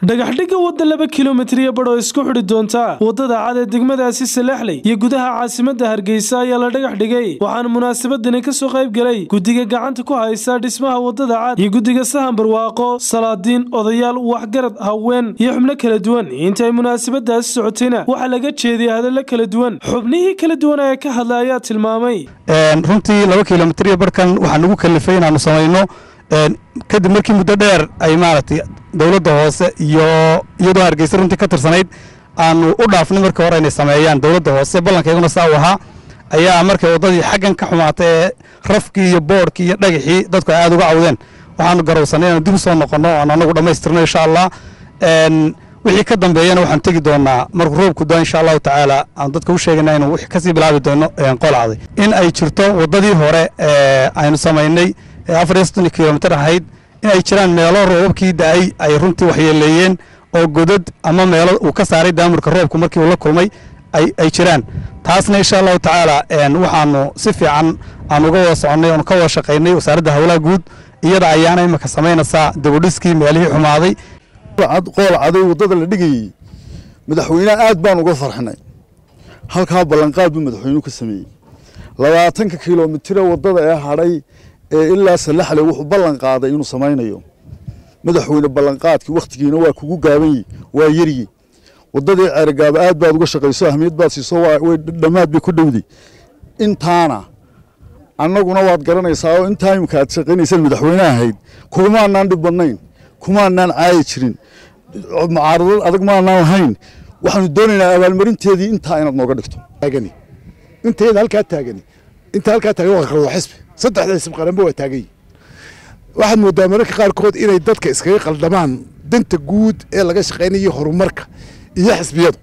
dhagaxdhigga wadda laba kilomitriya badh oo isku xidhi doonta waddada cad ee degmadaasi salexley iyo gudaha caasimadda hargeysa ayaa la dhagax dhigay waxaana munaasabadani ka soo qayb gelay guddiga gacanta ku haysa dhismaha waddada cad iyo guddiga sahan barwaaqo salaadiin odayaal waxgarad haween iyo xubno kala duwan intaay munaasabadaasi socotayna waxaa laga jeediyay hadallo kala duwan xubnihii kala duwan ee ka hadla ayaa tilmaamay runtii laba kilomitriya barhkan waxaa nagu kalifay inaanu samayno kadib markii muddo dheer ay maaragtay dowladda hoose iyo iyadoo hargeysa runtii ka tirsanayd aanu u dhaafnay markii hore inay sameeyaan dowladda hoose ballankayguna saa u ahaa ayaa markay waddadii xaggan ka xumaatay ee rafkii iyo boodhkii iyo dhagaxii dadku ay aad uga cawdeen waxaanu garowsanay inaanu dib u soo noqonno oan anagu dhammaystirno insha allah wixii ka dambeeyana waxaan tegi doonaa markuu roobku daa insha allahu tacaala aan dadka u sheegayna inuu wixii kasii bilaabi doono qolcday in ay jirto waddadii hore aynu samaynay afar iyo soddon kilomitir ahayd in ay jiraan meelo roobabkii da-ay ay runtii waxyeeleeyeen oo godad ama meelo uu ka saaray daamurka roobku markii uu la kulmay ay jiraan taasna insha allahu tacaala waxaanu si fiican aan uga wada soconnay oonu ka wada shaqaynay wasaaradda howlaha guud iyada ayaana imika samaynaysaa dabadhiskii meelihii xumaaday qool caday waddada la dhigayey madaxweyneha aad baan uga farxinay halkaa ballanqaad buu madaxweynuhu ka sameeyey labaatanka kilomitira waddada ee hadhay ee ilaa salaxle wuxuu ballan qaaday inuu samaynayo madaxweyne ballanqaadkii wakhtigiina waa kugu gaabanyi waa yeryi waddadii ceerigaaba aad baad uga shaqayso ahmiyad baad siiso way dhammaad bay ku dhowday intaana annaguna waad garanaysaa oo intaa imika aad shaqaynaysaan madaxweyne ahayd kumaanaan dhib badnayn kumaanaan caayi jirin mucaaradad adag maanaan lahayn waxaanu doonaynaa abaalmarinteedii intaa inaad nooga dhigto inteeda halkaa taagani inta halkaa taagan waa qaldo xisbi saddexda xisbi qaranba waa taagan yihin waxaad moodaa mararka qaarkood inay dadka iskaga qaldamaan danta guud ee laga shaqaynayo horumarka iyo xisbiyadu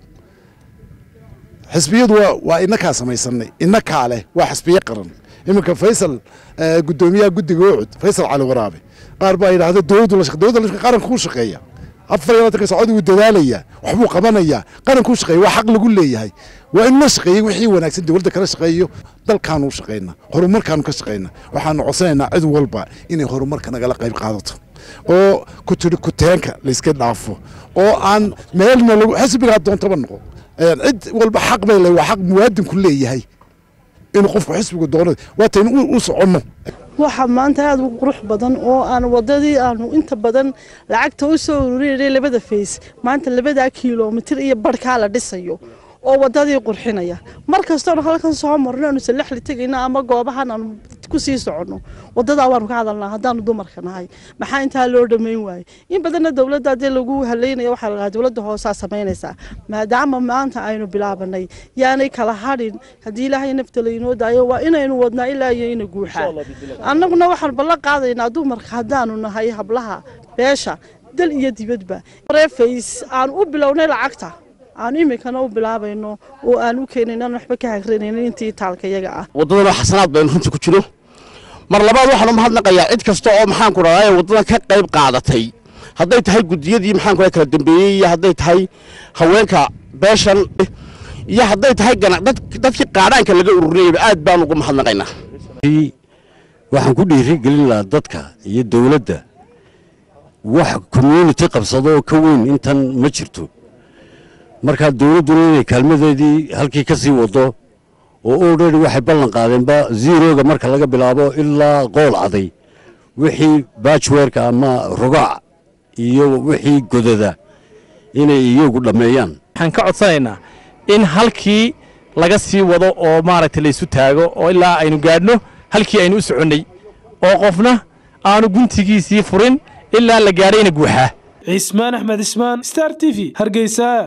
xisbiyadu waa inakaa samaysanay inakaa leh waa xisbiye qaran iminka faysal guddoomiyaha guddiga ucud faysal cali waraabe qaar baa yidhaahda dowladdu la dowladda qaranka ku shaqeeya afar iyo labaatan sacod wuu dadaalayaa waxbuu qabanayaa qarankuu shaqeeya waa xaq lagu leeyahay waa in la shaqeeyey wixii wanaagsan dowladda kala shaqeeyo dalkaanu shaqeyna horumarkaanu ka shaqeyna waxaanu codsanaynaa cid walba inay horumarka nagala qayb qaadato oo ku tiri kuteenka layska dhaafo oo aan meelna lagu xisbigaa doontaba noqo cid walba xaq bay le waa xaq muwaadinku leeyahay inuu qofku xisbigu doono waataynu u soconno waxaa maanta aada u qurux badan oo aan waddadii aanu inta badan lacagta u soo ururinay labada fays maanta labadaa kilomitir iyo barhkaa la dhisayo oo waddadii qurxinaya mar kastoonu halkan soo marno aanu salaxli tegayno ama goobahan aanu ku sii soconno waddadaa waanu ka hadalnaa haddaanu dumarka nahay maxaa intaa loo dhammayn waayey in badanna dowladda haddii lagu halaynaya waxaa la dhahaa dowladda hoosaa samaynaysaa maadaama maanta aynu bilaabanay yaanay kala hadhin haddii ilaahay nafta laynoo daayo waa inaynu wadnaa ilaa iyo ina guuxaa annaguna waxaan ballan qaadaynaa dumarka haddaanu nahay hablaha beesha dal iyo dibadba reefays aan u bilownay lacagta aan iminkana u bilaabayno oo aan u keenayno aan waxba ka hagranaynin intii taalka iyaga ah waddadana xasanaad baynu runtii ku jiro mar labaad waxaan u mahadnaqayaa cid kasta oo maxaanku dhadaa ee waddadan ka qayb qaadatay hadday tahay guddiyadii maxaanku kala dambeeyey iyo hadday tahay haweenka beeshan iyo hadday tahay dadkii qaadhaanka laga ururinayaba aad baan ugu mahadnaqaynaa waxaan ku dhiiri gelin lahaa dadka iyo dowladda wax community qabsado oo ka weyn intan ma jirto markaa dowladduna inay kaalmadeedii halkii ka sii waddo oo olredy waxay ballan qaadeenba zeroga marka laga bilaabo ilaa qool caday wixii bajwerka ama rogac iyo wixii godada inay iyagu dhammeeyaan waxaan ka codsanaynaa in halkii laga sii wado oo maaragtay laysu taago oo ilaa aynu gaadhno halkii aynu u soconnay oo qofna aanu guntigiisii furin ilaa la gaadhayna guuxaa cismaan axmed ismaan star t v hargeysa